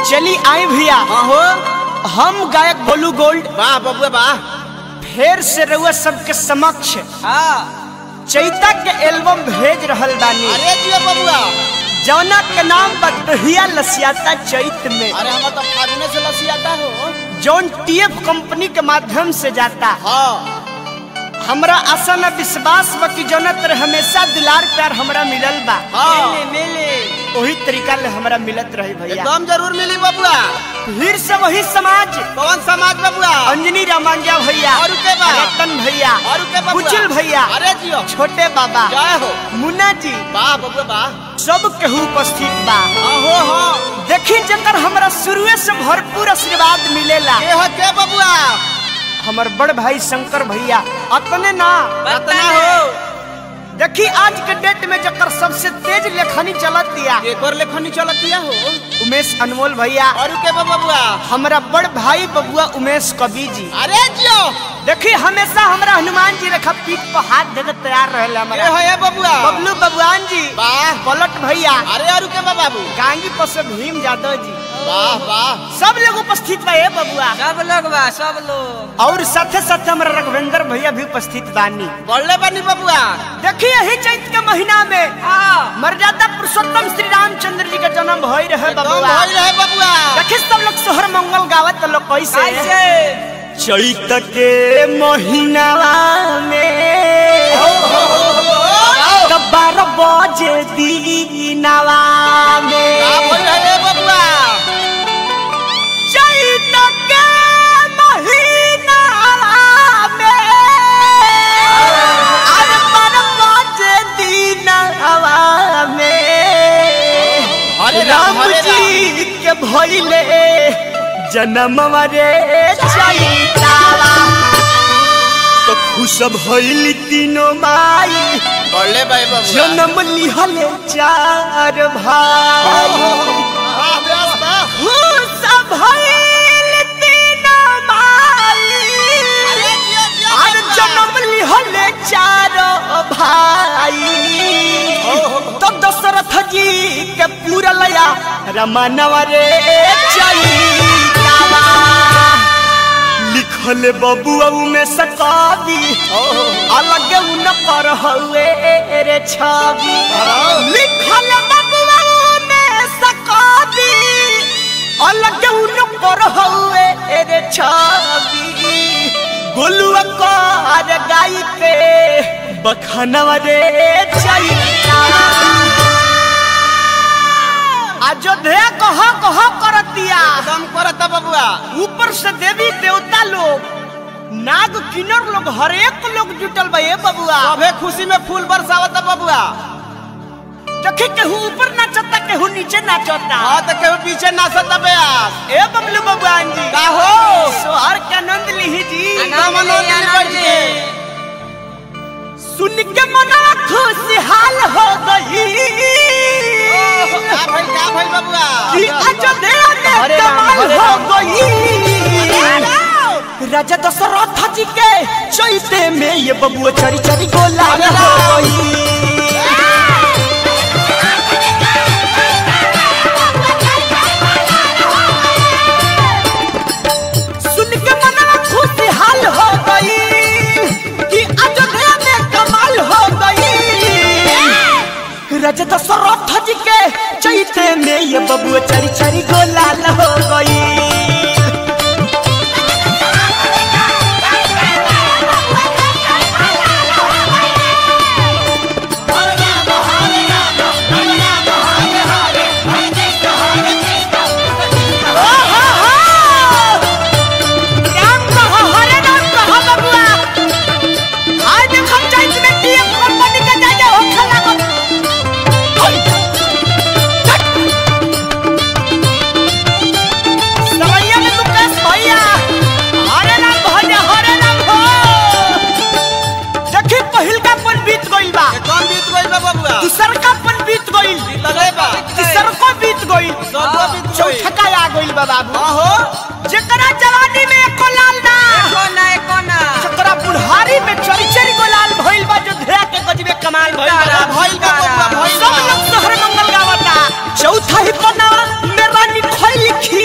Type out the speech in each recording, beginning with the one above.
चली आए भैया हाँ हो हम गायक बोलू गोल्ड वाह बबुआ वाह फिर से रउआ सबके समक्ष हाँ चैता के एल्बम भेज रहल बानी अरे जियो बबुआ जौना के नाम बदहिया लसियाता चैत में अरे हम तो फागुने से लसियाता हो जौन टीएफ कंपनी के माध्यम से जाता हाँ हमरा आशा न विश्वास बा कि जौना तरह हमेशा दुलार प्यार हमरा मिलल बा हाँ वही तरीका ले हमरा मिलत रही भैया एकदम जरूर मिली बबुआ फिर से वही समाज कौन समाज बबुआ अंजनी रामांजा भैया और के बा? रतन भैया और के बबुआ कुचिल भैया अरे जियो छोटे बाबा जय हो मुन्ना जी वाह बबुआ वाह सब केहू उपस्थित बा हाँ हो हाँ देखी जकर हमरा शुरुए से भरपूर आशीर्वाद मिलेला के हो के बबुआ हमर बड़ भाई शंकर भैया अतने ना रतना हो देखी आज के डेट में जकर सबसे तेज लेखनी चलत दिया एक और लेखनी चलतिया हो उमेश अनमोल भैया और के बा बबुआ हमरा बड़ भाई बबुआ उमेश कवि जी अरे जियो देखी हमेशा हमरा हनुमान जी रखा पीठ पर हाथ देके तैयार रहे के हमारा हो ये बबुआ बबलू बबुआन जी वाह पलट भैया अरे और के बा बाबू गांगी पर से भीम यादव जी वाह वाह सब लोग उपस्थित बा ए बबुआ सब लोग बा सब लोग और साथे साथे हमारा रघुवेंद्र भैया भी उपस्थित बानी बढ़ले बनी बबुआ देखिए यही चैत के महीना में हाँ मर्यादा पुरुषोत्तम श्री रामचंद्र जी का जन्म भई रहे एकदम बबुआ भइल रहे बबुआ देखिए सब लोग सोहर मंगल गावत तो लोग कैसे कैसे चैत के महीनावा में तब बारह बजे दीनावा का में भइल रहे बबुआ चैत के महीनावा में अरे बारह बजे दीनावा में हरे राम, राम हरे जी के भइले जन्म रे चैतावा तो खुश भइली तीनों माई बढ़ले भाई बबुआ जन्म लिहले चार भाई वाह व्यास वाह खुश भइल तीनों माई अरे जियो जियो और बबुआ। जन्म लिहले चार भाई तो दशरथ जी के पूरा लया रमनवा रे चैतावा लिखल बबुआ में सकावी अलग उन पर हुए रे छवि लिखल बबुआ में सकावी अलग उन पर हुए रे छवि गोलुआ कर गाई के बखनवा रे चैता अयोध्या कह कह करतिया एकदम करता बबुआ ऊपर से देवी देवता लोग नाग किन्नर लोग हर एक लोग जुटल बा ए बबुआ सभे खुशी में फूल बरसावता बबुआ देखी केहू ऊपर नाचता केहू नीचे नाचता हाँ तो केहू पीछे नाचता बेयास ए बबलू बबुआन जी का हो सोहर के आनंद लिही जी एकदम आनंद ली बैठ के सुन के मना खुशहाल हो गई का भाई का भाई बबुआ कि अयोध्या में हरे राम, कमाल हरे हो राम। गई राजा दशरथ जी के चैते में ये बबुआ चरी चरी गोला हो गई सुन के मनवा खुशहाल हो गई कि अयोध्या में कमाल हो गई राजा दशरथ जी के चैते में ये बबुआ चरी चरी गोलाल हो गई राम कहो हरे राम कहो बबुआ आज देखो चैत में टीएम कंपनी के जाके होखे लागल होय। चट। सवैया में मुकेश भैया हरे राम भजे हरे राम हो देखी पहिल का पन बीत गइल बा कौन बीत गइल बा बबुआ दूसर का पन बीत गइल लगे बा तीसर को बीत गइल सबको बीत गइल। चौथा आ गइल बा बाबू हाँ हो जेकरा जवानी में एको लाल ना कोना है कोना जेकरा बुढ़ारी में चरी चरी गोलाल भइल बा जो धेया के गजबे कमाल भइल बा भइल बा बबुआ भइल सब बा लोग शहर मंगल गावता चौथा ही पना मेरा निखोई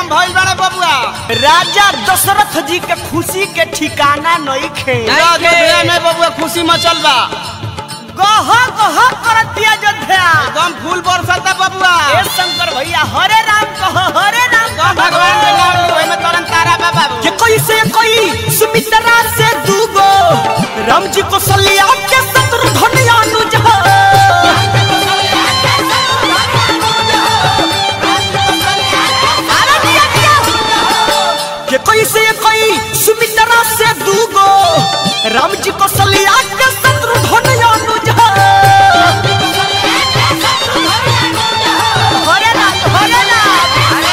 एकदम भइल बड़े बबुआ राजा दशरथ जी के खुशी के ठिकाना नहीं खे नहीं। अयोध्या में बबुआ खुशी मचल बा गह गह करतिया अयोध्या एकदम फूल बरसता बबुआ ए शंकर भैया हरे राम कह हरे राम एकदम कह भगवान के नाम लो एमे तरन तारा बा बाबू ये कोई से कोई सुमित्रा से दूगो राम जी को सलिया के शत्रुघ्न अनुज हो। अरे दिया, दिया। ये कोई से कोई सुमित्रा से दूगो राम जी को सलिया के शत्रुघ्न अनुज हो। हरे राम हरे राम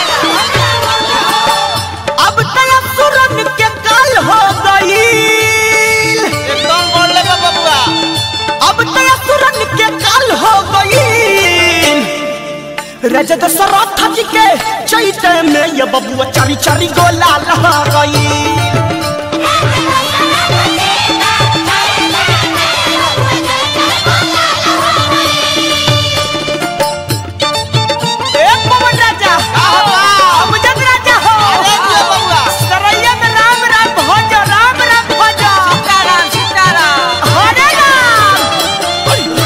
अब तया सुरन के काल हो गई एकदम बोलले बा बबुआ अब तया सुरन के काल हो गई राजा दशरथ जी के चैते में ये बबुआ चारी चारी गोला लहा गई ए पवन राजा अब जग राजा हो अरे दिया बबुआ सरैया में राम राम भज राम राम भज सीताराम सीताराम हरे राम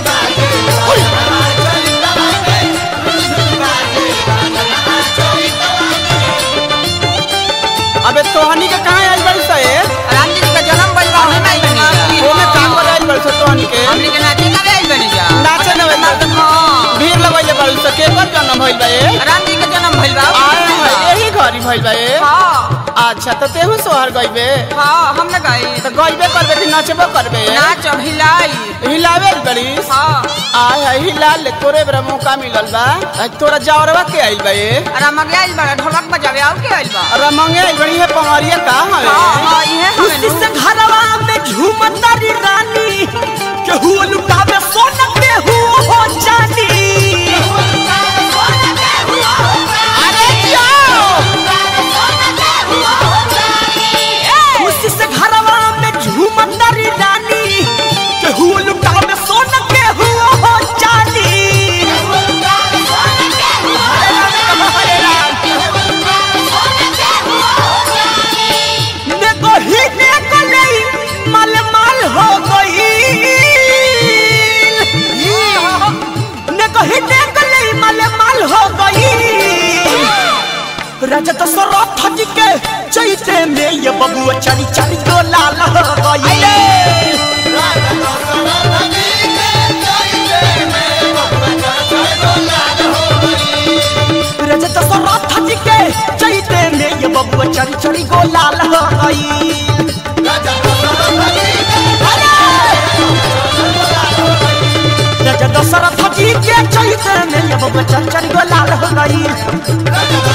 अबे तोहनी के कहां आइल बड़ी से राम जी का जन्म भइल बा ओहे में आई बनी ओमे काम कर आइल बड़ी से तोहनी के हमनी के नाचे करे आई बनी जा नाचे न बे हाँ भीड़ लगैले बड़ी से के पर जन्म भइल बा ए राम जी का जन्म भइल बा आए हैं यही घरी भइल बा ए हाँ अच्छा तो तेहू सोहर गइबे हाँ हम न गई तो गइबे करबे कि नाचबो करबे नाच हिलाई हिलावे बड़ी हाँ आय है हिला ले तोरे बरा मौका मिलल बा आज तोरा जावरवा के आइल बा ए राम आइल बा ढोलक बजावे आउ के आइल बा अरे मंगे आइल बड़ी है पवारिया का हाँ हवे हाँ इहे खुशी से हमें घरवा में झूमतारी रानी केहू लुटावे सोना केहू हो जानी अरे जाओ खुशी से घरवा में झूमतारी रानी केहू लुटावे सोना केहू हो जानी देखो ही देखो नहीं माल माल हो गई देखो ही देखो नहीं माल माल हो गई राजा तो सरोथ जी के चैते में ये बबुआ चारी चारी को लाल हो गई राजा तो सरोथ जी के चैते में ये बबुआ चारी चारी को लाल हो गई राजा दशरथ जी के चैते में ये बबुआ चारी चारी को लाल हो गई